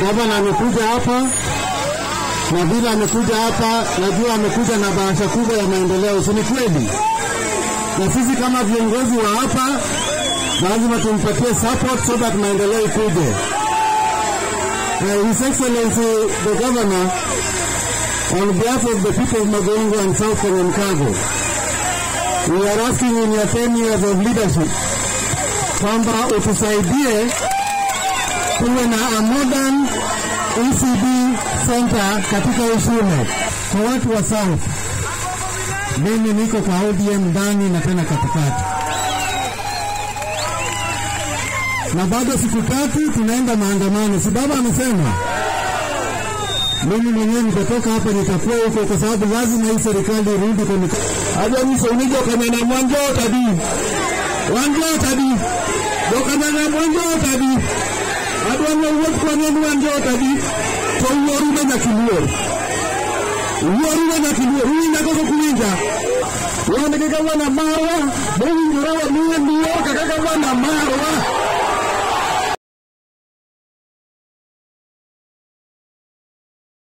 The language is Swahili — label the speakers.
Speaker 1: Gavana amekuja hapa na vile amekuja hapa, najua amekuja na bahasha kubwa ya maendeleo, si ni kweli? Na sisi kama viongozi wa hapa lazima tumpatie support so that maendeleo ikuje. Uh, His Excellency the Governor, on behalf of the people of Magongo and South Kanyankabo, we are asking in your 10 years of leadership kwamba utusaidie tuwe na a modern ECD center katika Usume kwa watu wa South. Mimi niko kwa ODM ndani na tena katikati, na bado siku tatu tunaenda maandamano, si baba amesema? Mimi mwenyewe nitatoka hapa nitakuwa huko, kwa sababu lazima hii serikali irudi kwa mikono. Aja mso unijo kamena mwanjo tadi wanjo tadi dokamena mwanjo tadi adwa wuoth kwanyen wanjo tadi to wuorume nyakiluor wuorume nyakiluor uwinja koko kuwinja wan gi gavana marwa mowinjore wamiye luor kaka gavana marwa